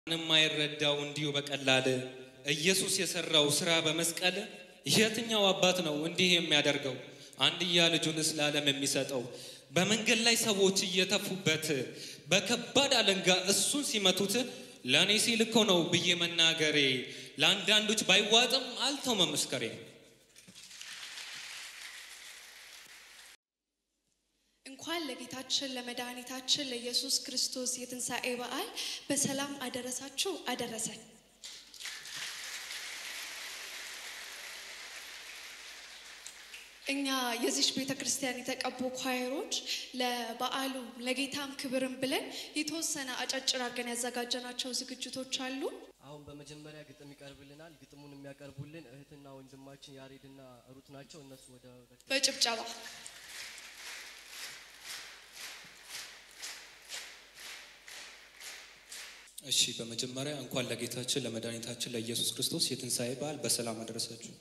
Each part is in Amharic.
ማንም የማይረዳው እንዲሁ በቀላል ኢየሱስ የሰራው ስራ በመስቀል የትኛው አባት ነው እንዲህ የሚያደርገው? አንድያ ልጁንስ ለዓለም የሚሰጠው በመንገድ ላይ ሰዎች እየተፉበት በከባድ አለንጋ እሱን ሲመቱት ለእኔ ሲል እኮ ነው ብዬ መናገሬ ለአንዳንዶች ባይዋጥም አልተው መመስከሬ። እንኳን ለጌታችን ለመድኃኒታችን ለኢየሱስ ክርስቶስ የትንሣኤ በዓል በሰላም አደረሳችሁ አደረሰን። እኛ የዚች ቤተ ክርስቲያን የተቀቡ ኳይሮች ለበዓሉ ለጌታም ክብርን ብለን የተወሰነ አጫጭር አድርገን ያዘጋጀናቸው ዝግጅቶች አሉ። አሁን በመጀመሪያ ግጥም ይቀርብልናል። ግጥሙን የሚያቀርቡልን እህትና ወንድማችን ያሬድና ሩት ናቸው። እነሱ ወደ በጭብጨባ እሺ፣ በመጀመሪያ እንኳን ለጌታችን ለመድኃኒታችን ለኢየሱስ ክርስቶስ የትንሣኤ በዓል በሰላም አደረሳችሁ።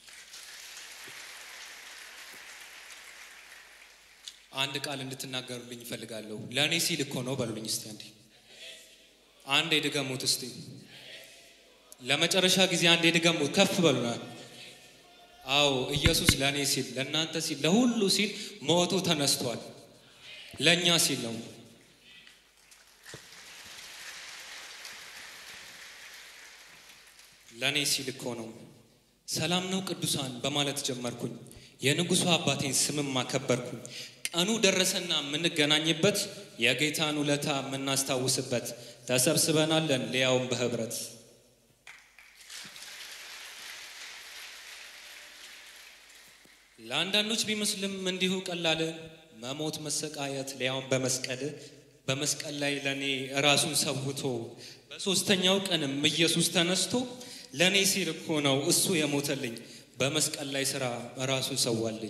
አንድ ቃል እንድትናገሩልኝ እፈልጋለሁ። ለእኔ ሲል እኮ ነው በሉልኝ እስቲ አንዴ አንዴ ድገሙት እስቲ ለመጨረሻ ጊዜ አንዴ ድገሙት ከፍ በሉናል አዎ ኢየሱስ ለእኔ ሲል ለእናንተ ሲል ለሁሉ ሲል ሞቶ ተነስቷል ለእኛ ሲል ነው ለእኔ ሲል እኮ ነው ሰላም ነው ቅዱሳን በማለት ጀመርኩኝ የንጉሡ አባቴን ስምም አከበርኩኝ ቀኑ ደረሰና የምንገናኝበት የጌታን ውለታ የምናስታውስበት ተሰብስበናለን ሊያውም በህብረት ለአንዳንዶች ቢመስልም እንዲሁ ቀላል መሞት መሰቃየት ሊያውም በመስቀል በመስቀል ላይ ለእኔ ራሱን ሰውቶ በሦስተኛው ቀንም ኢየሱስ ተነስቶ ለእኔ ሲል እኮ ነው እሱ የሞተልኝ በመስቀል ላይ ስራ ራሱን ሰዋልኝ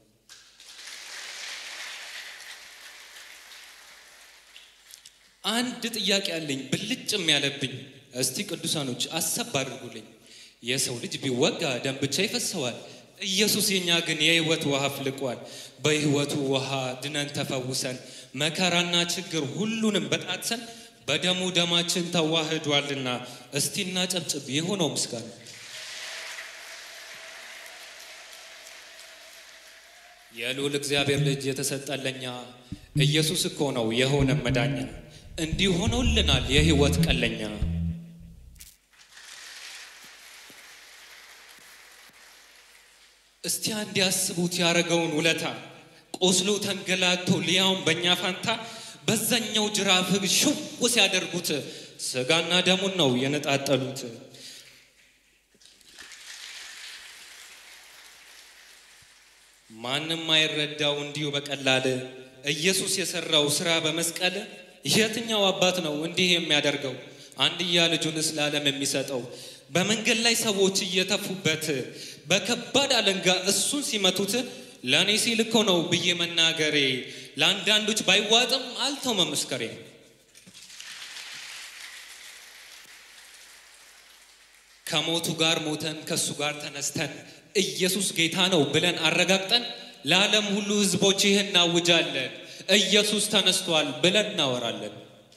አንድ ጥያቄ አለኝ ብልጭም ያለብኝ እስቲ ቅዱሳኖች አሰብ አድርጉልኝ የሰው ልጅ ቢወጋ ደም ብቻ ይፈሰዋል ኢየሱስ የኛ ግን የህይወት ውሃ አፍልቋል በህይወቱ ውሃ ድነን ተፈውሰን መከራና ችግር ሁሉንም በጣትሰን በደሙ ደማችን ተዋህዷልና እስቲ እናጨብጭብ የሆነው ምስጋና የልዑል እግዚአብሔር ልጅ የተሰጠለኛ ኢየሱስ እኮ ነው የሆነ መዳኛ እንዲህ ሆኖልናል የህይወት ቀለኛ እስቲ አንድ ያስቡት ያረገውን ውለታ ቆስሎ ተንገላቶ ሊያውም በእኛ ፋንታ በዛኛው ጅራፍ ሽው ሲያደርጉት ስጋና ደሙን ነው የነጣጠሉት ማንም አይረዳው እንዲሁ በቀላል ኢየሱስ የሰራው ስራ በመስቀል የትኛው አባት ነው እንዲህ የሚያደርገው? አንድያ ልጁንስ ለዓለም የሚሰጠው በመንገድ ላይ ሰዎች እየተፉበት በከባድ አለንጋ እሱን ሲመቱት ለእኔ ሲል እኮ ነው ብዬ መናገሬ ለአንዳንዶች ባይዋጥም አልተው መመስከሬ። ከሞቱ ጋር ሞተን ከእሱ ጋር ተነስተን ኢየሱስ ጌታ ነው ብለን አረጋግጠን ለዓለም ሁሉ ሕዝቦች ይህን እናውጃለን። ኢየሱስ ተነስቷል ብለን እናወራለን።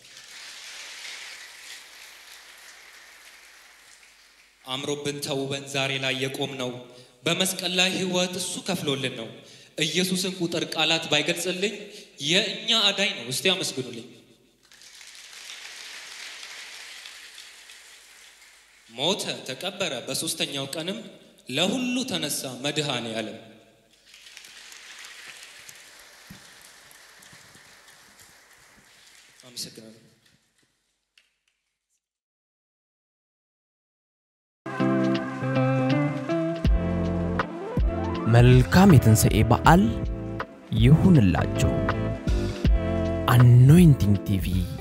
አምሮብን ተውበን ዛሬ ላይ የቆም ነው በመስቀል ላይ ሕይወት እሱ ከፍሎልን ነው። ኢየሱስን ቁጥር ቃላት ባይገልጽልኝ የእኛ አዳኝ ነው። እስቲ አመስግኑልኝ። ሞተ፣ ተቀበረ፣ በሦስተኛው ቀንም ለሁሉ ተነሳ መድኃኔ ዓለም። አመሰግናለሁ። መልካም የትንሣኤ በዓል ይሁንላችሁ። አኖይንቲንግ ቲቪ